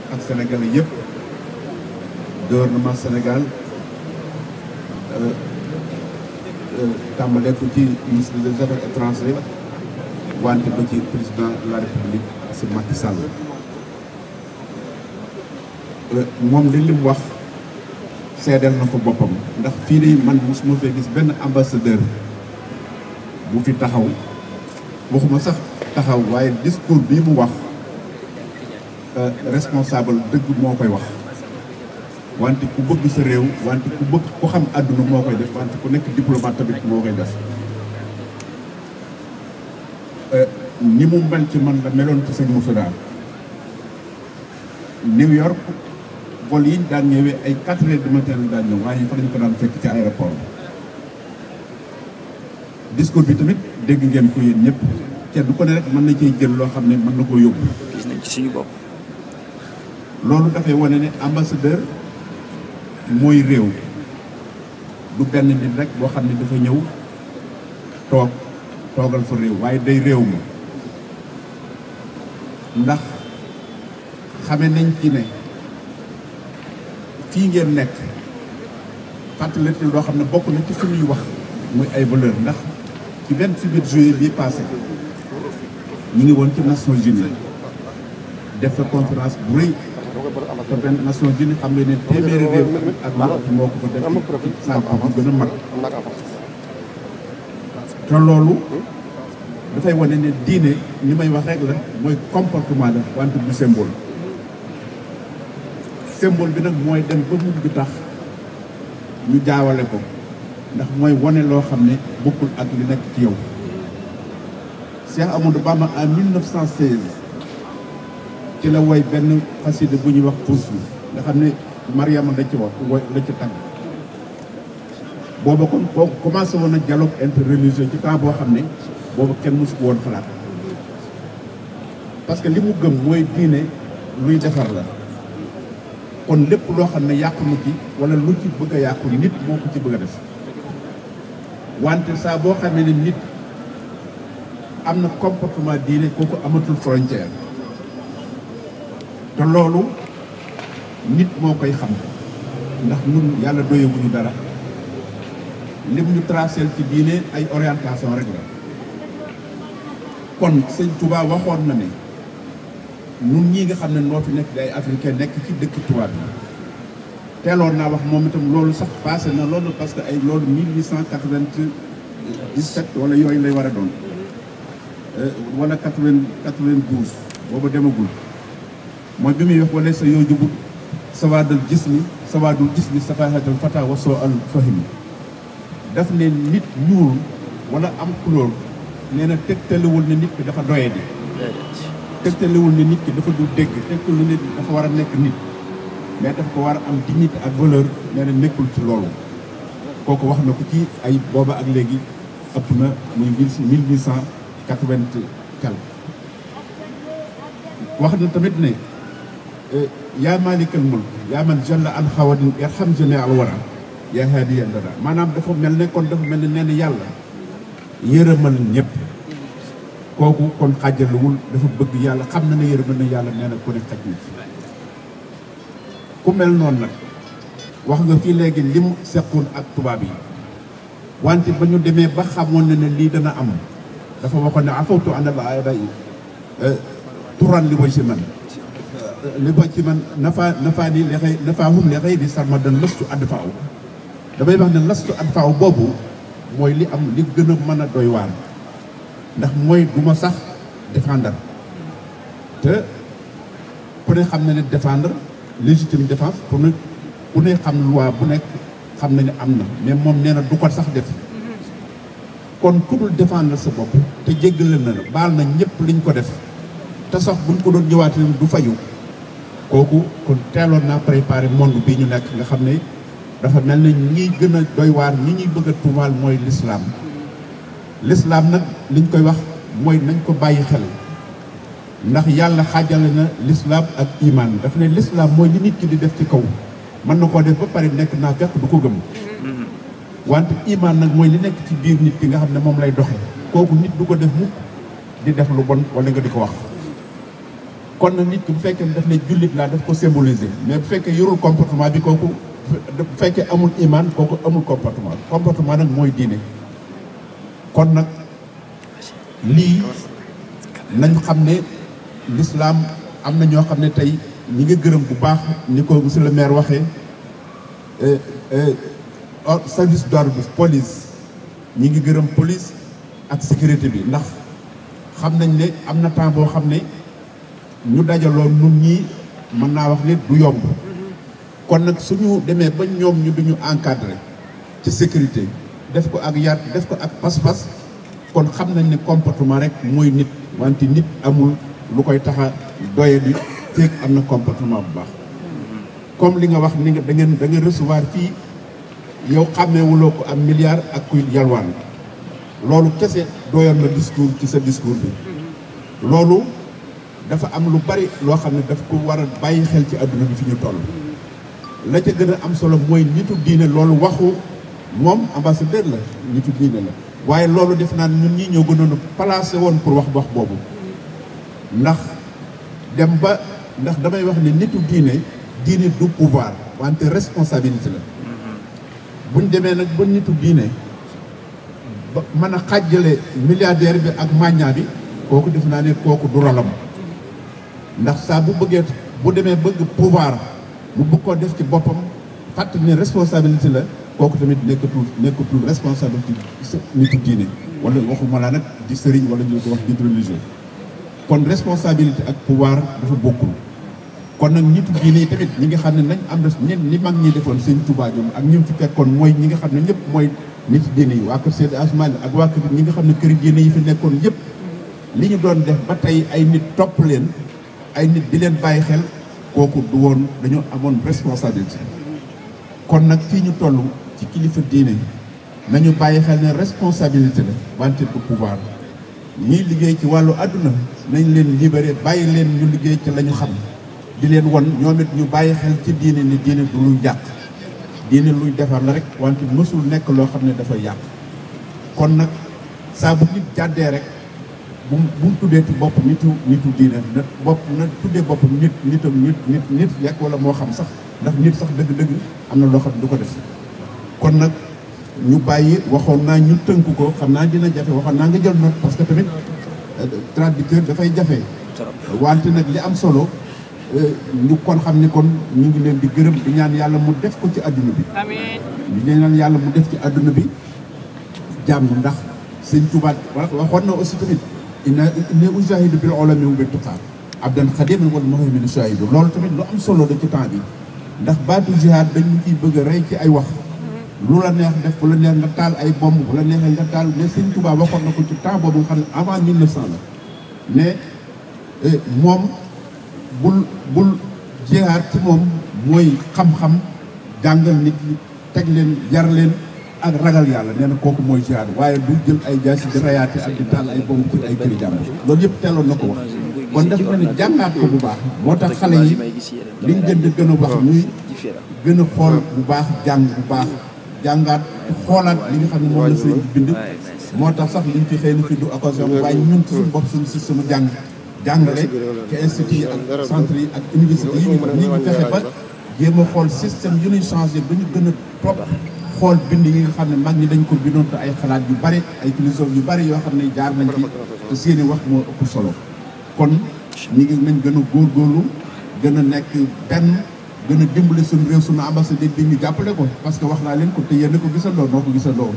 ak sénégalais yëpp gouvernement Sénégal tàmbalee ko ci ministre des affaires étrangères wante ba ci président de la république si Macky Sall moom li lim wax seedeel na ko boppam ndax fii de man mosuma fee gis benn ambassadeur bu fi taxaw waxuma sax taxaw waaye discours bii mu wax responsable dëgg moo koy wax wante ku bëgg sa réew wante ku bëgg ku xam àdduna moo koy def wante ku nekk diplomate tamit moo koy def ni mu mel ci man la meloon ci sëñ Moussa New York vol yi daan ñëwee ay quatre heures du matin daan ñëw waaye fa lañ ko daan fekk ci aéroport discours bi tamit dégg ngeen ko yéen ñëpp kenn ko ne rek mën na ciy jël loo xam ne mën na koo yóbbu. gis nañ ci suñu bopp. loolu dafay wane ne ambassadeur mooy réew du benn nit rek boo xam ne dafa ñëw toog toogal fa réew waaye day réew ma ndax xame nañ ci ne fii ngeen nekk fàttali loo xam ne bokk na ci suñuy wax muy ay valeur ndax ci vingt-huit juillet bii passé ñu ngi woon ci Nations Unies def fa conférence bu rëy te benn Nations Unies xam nga ne téeméeri réew ak lu ëpp moo ko fa def ci salle bu gën a mag te loolu dafay wane ne diine ni may wax rek la mooy comportement la wante du symbole symbole bi nag mooy dem ba mujj bi tax ñu jaawale ko ndax mooy wane loo xam ne bokkul ak li nekk ci yow Cheikh Amadou Bamba en 1916 ci la woy benn xasida bu ñuy wax puus bi nga xam ne Mariama la ci wax woy la ci tagg booba kon kooku commencé woon na dialogue interreligieux ci temps boo xam ne boobu kenn mësu ko woon xalaat parce que li mu gëm mooy diine luy defar la kon lépp loo xam ne yàqu na ci wala lu ci bëgg a yàqu nit moo ko ci bëgg a def wante saa boo xamee ne nit am na comportement diine kooku amatul frontière te loolu nit moo koy xam ndax ñun yàlla doyewuñu dara lim ñu tracé ci diine ay orientation rek la kon sëñ Touba waxoon na ne ñun ñii nga xam ne noo fi nekk di ay africain nekk ci dëkk tubaab bi teeloon naa wax moom itam loolu sax passé na loolu parce que ay loolu mille huit cent quatre-vingt-dix-sept wala yooyu lay war a doon wala quatre-vingt quatre-vingt-douze boobu demagul mooy bi muy wax wala sa yoo jubut sawaadal gis mi sawaadul gis mi safahatal fata wa soo al fahimi daf ne nit ñuul wala am couleur nee na tegtalewul ne nit ki dafa doye di tegtalewul ne nit ki dafa du dégg tegtalewul ne nit dafa war a nekk nit mais daf ko war a am dignité ak valeur nee na nekkul ci loolu kooku wax na ko ci ay booba ak léegi ëpp na muy mille huit cent quatre-vingt quelque wax na tamit ne yaa maalikal mulk yaa man jalla an xawadin irham jami al wara yaa haadiya dara maanaam dafa mel ne kon dafa mel ne nee na yàlla yërëmal ñëpp kooku kon xàjjalewul dafa bëgg yàlla xam na ne yërëmal na yàlla nee na ku ne xaj na ci ku mel noonu nag wax nga fii léegi li mu seqoon ak tubaab yi wante ba ñu demee ba xamoon ne ne lii dana am dafa waxoon ne afawtu an al aada yi turan li way si man li ba ci man nafa nafaa ni li xëy nafaa hum li xëy di sarma dan lastu add faaw damay wax ne lastu add faaw boobu mooy li am li gën a mën a doy waar ndax mooy du ma sax défendre te ku ne xam na ne défendre légitime défense pour ne ku ne xam loi bu nekk xam na ne am na mais moom nee na du ko sax def kon ku dul défendre sa bopp te jéggale na la baal na ñëpp liñ ko def te sax buñ ko doon ñëwaatee du fayu kooku kon teeloon naa préparé monde bii ñu nekk nga xam ne dafa mel ne ñi gën a doy waar ñi ñuy bëgg a tuumaal mooy l'islam l'islam nag liñ koy wax mooy nañ ko bàyyi xel ndax yàlla xaajale na l'islam ak iman daf ne l'islam mooy li nit ki di def ci kaw mën na koo def ba pare nekk naa fekk du ko gëm wante iman nag mooy li nekk ci biir nit ki nga xam ne moom lay doxe kooku nit du ko def mukk di def lu bon wala nga di ko wax kon nag nit ki bu fekkee daf ne jullit laa daf ko symboliser mais bu fekkee yorul comportement bi kooku bu fekkee amul iman kooku amul comportement comportement nag mooy diine kon nag lii nañ xam ne l'islam am na ñoo xam ne tey ñi nga gërëm bu baax ni ko monsieur le maire waxee service d'ordre bi police ñi ngi gërëm police ak sécurité bi ndax xam nañ ne am na temps boo xam ne ñu dajaloo nun ñii mën naa wax ne du yomb kon nag suñu demee ba ñoom ñu duñu encadré ci sécurité def ko ak yar def ko ak pas-pas kon xam nañ ne comportement rek mooy nit wante nit amul lu koy taxa doye di feeg am na comportement bu baax comme li nga wax ni nga da ngeen da nga recevoir fii yow xàmmeewuloo ko am milliard ak kuy yalwaan loolu kese doyoon na discours ci sa discours bi loolu dafa am lu bari loo xam ne daf ko war a bàyyi xel ci àdduna bi fi ñu toll la ca gën a am solo mooy nitu diine loolu waxu moom ambassadeur la nitu diine la waaye loolu def naa ñun ñi ñoo gënoon a placé woon pour wax wax boobu ndax dem ba ndax damay wax ne nitu diine diine du pouvoir wante responsabilité la buñ demee nag ba nitu diine ba mën a xàjjale milliardaire bi ak màññaa bi kooku def naa ne kooku du rolam ndax saa bu bëggee bu demee bëgg pouvoir mu bëgg koo def ci boppam fàttali ne responsabilité la kooku tamit nekkatul nekkatul responsabilité nitu diine wala waxuma laa nag di sëriñ wala ñu ko wax guide religieux kon responsabilité ak pouvoir dafa bokkul kon nag nitu diine yi tamit ñi nga xam ne nañ am res ni mag ñi defoon sëñ Touba ñoom ak ñi mu fi fekkoon mooy ñi nga xam ne ñëpp mooy nit diine yi waa kër Seydi Asmaan ak waa kër ñi nga xam ne këri diine yi fi nekkoon yëpp li ñu doon def ba tey ay nit topp leen ay nit di leen bàyyi xel kooku du woon dañoo amoon responsabilité kon nag fii ñu toll ci kilifa diine nañu bàyyi xel ne responsabilité la wante du pouvoir ñiy liggéey ci wàllu àdduna nañ leen libéré bàyyi leen ñu liggéey ci la ñu xam di leen won ñoom it ñu bàyyi xel ci diine ni diine du luy jàq diine luy defar la rek wante mësul nekk loo xam ne dafay yàq kon nag saa bu nit jàddee rek bu bu mu tuddee ci bopp nitu nitu diine na bopp na tuddee bopp nit nitam nit nit nit yekk wala moo xam sax ndax nit sax dëgg-dëgg am na loo xam ne du ko def kon nag ñu bàyyi waxoon naa ñu tënk ko xam naa dina jafe waxoon naa nga jël note parce que tamit traducteur dafay jafe wante nag li am solo ñu kon xam ni kon ñu ngi leen di gërëm di ñaan yàlla mu def ko ci adduna bi ñu ñaan yàlla mu def ci adduna bi jàmm ndax sëñ Tuubaa waxoon na aussi tamit inna inni ujahidu bil ulami wa bit tuqaa abdan xadiman wal muhaymin shahidu loolu tamit lu am solo da ci temps bi ndax baatu jihaad dañu ciy bëgg a rey ci ay wax lu la neex def bu la neex nga taal ay bomb bu la neexee nga taal mais sëñ Tuubaa waxoon na ko ci temps boobu nga xam ne avant 1900 la mais moom bul bul jihaad ci moom mooy xam-xam jàngal nit ñi teg leen yar leen ak ragal yàlla nee na kooku mooy jihaad waaye du jël ay jaasi di rayaate ak di taal ay bomb ci ay këri jàmbur loolu yëpp teeloon na ko wax kon def na ne jàngaat ko bu baax moo tax xale yi liñ gën di gën a wax ñuy gën a xool bu baax jàng bu baax jàngaat xoolaat li nga xam ne moom la sëriñ bi bind moo tax sax liñ fi xëy na fi du occasion waaye ñun ci suñu bopp suñu système jàng jàngale ci institut yi ak centre yi ak université yi ñu ñu ngi fexe ba jéem a xool système yu ñuy changé ba ñu gën a topp xool bind yi nga xam ne mag ñi dañ ko bindoon te ay xalaat yu bari ay philosophe yu bari yoo xam ne jaar nañ ci te seeni wax moo ëpp solo kon ñi ngi nañ gën a góorgóorlu gën a nekk benn gën a dimbale suñu réew suñu ambassadeur bi ñu jàppale ko parce que wax naa leen ko te yéen ko gisandoo noo ko gisandoo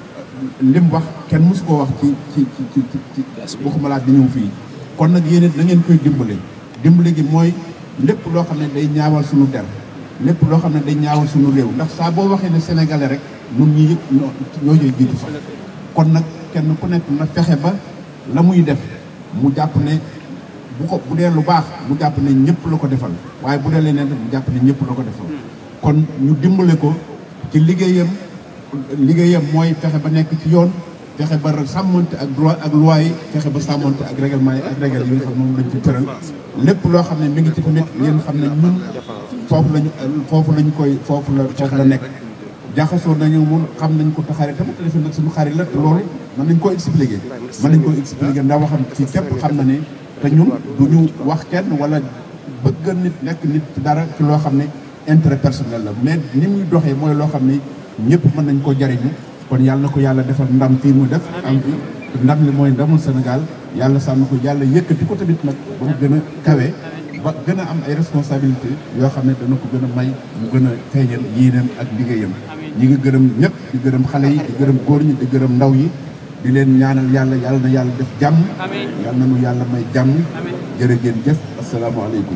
lim wax kenn mosu koo wax ci ci ci ci ci waxuma laa di ñëw fii kon nag yéen it na ngeen koy dimbale dimbale gi mooy lépp loo xam ne day ñaawal suñu der lépp loo xam ne day ñaawal suñu réew ndax saa boo waxee ne sénégalais rek ñun ñi yëpp ñoo ñoo ñooy jiitu sax kon nag kenn ku nekk na fexe ba la muy def mu jàpp ne bu ko bu dee lu baax mu jàpp ne ñëpp la ko defal waaye bu dee leneen mu jàpp ne ñëpp la ko defal kon ñu dimbale ko ci liggéeyam liggéeyam mooy fexe ba nekk ci yoon fexe ba sàmmante ak droit ak loi yi fexe ba sàmmante ak règlement yi ak règle yi nga xam moom lañ ci tëral lépp loo xam ne mi ngi ci tamit ngeen xam ne ñun foofu lañu foofu lañu koy foofu la foofu la nekk jaxasoo nañu mun xam nañ ko taxaare tamit defe nag suñu xarit la te loolu mën nañ koo expliquer mën nañ koo expliquer ndax waxam ci képp xam na ne te ñun du ñu wax kenn wala bëgg nit nekk nit ci dara ci loo xam ne intérêt personnel la mais ni muy doxee mooy loo xam ne ñëpp mën nañ ko jariñu kon yàlla na ko yàlla defal ndam fii mu def am fi ndam li mooy ndamul Sénégal yàlla sàmm ko yàlla yëkkati ko tamit nag ba mu gën a kawe ba gën a am ay responsabilité yoo xam ne dana ko gën a may mu gën a feeñal yéenam ak liggéeyam ñi ngi gërëm ñëpp di gërëm xale yi di gërëm góor ñi di gërëm ndaw yi di leen ñaanal yàlla yàlla na yàlla def jàmm yàlla na nu yàlla may jàmm jërë ngeen jëf asalaamaaleykum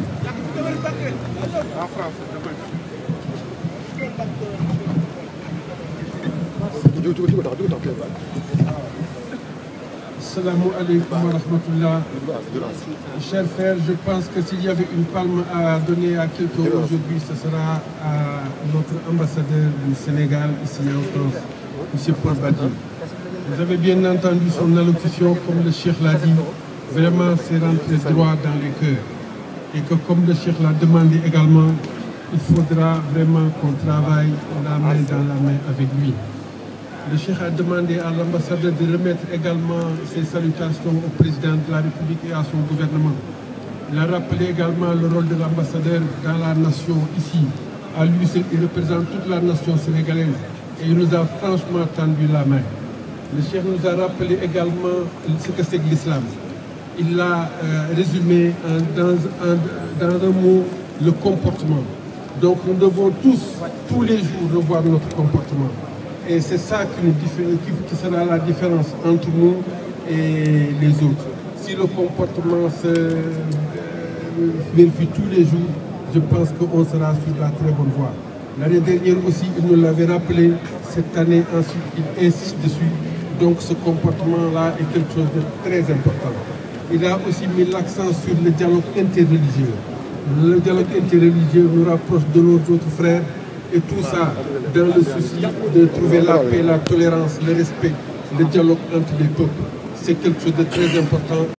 Assalamu alaikum wa rahmatullah. Chers frères, je pense que s'il y avait une palme à donner à quelqu'un aujourd'hui, ce sera à notre ambassadeur du Sénégal ici en France, M. Paul Badi. Vous avez bien entendu son allocution, comme le Cheikh l'a dit, vraiment c'est rentré droit dans le cœur. Et que comme le Cheikh l'a demandé également, il faudra vraiment qu'on travaille la main dans la main avec lui. Le Cheikh a demandé à l'ambassadeur de remettre également ses salutations au président de la République et à son gouvernement. Il a rappelé également le rôle de l'ambassadeur dans la nation ici. À lui, il représente toute la nation sénégalaise et il nous a franchement tendu la main. Le Cheikh nous a rappelé également ce que c'est que l'islam. Il l'a euh, résumé en, dans, en, dans un mot, le comportement. Donc nous devons tous, tous les jours, revoir notre comportement. Et c'est ça qui, nous qui, qui, sera la différence entre nous et les autres. Si le comportement se euh, vérifie tous les jours, je pense qu'on sera sur la très bonne voie. L'année dernière aussi, il nous l'avait rappelé, cette année ensuite, il insiste dessus. Donc ce comportement-là est quelque chose de très important. Il a aussi mis l'accent sur le dialogue interreligieux. Le dialogue interreligieux nous rapproche de nos autres frères et tout ça dans le souci de trouver la paix, la tolérance, le respect, le dialogue entre les peuples. C'est quelque chose de très important.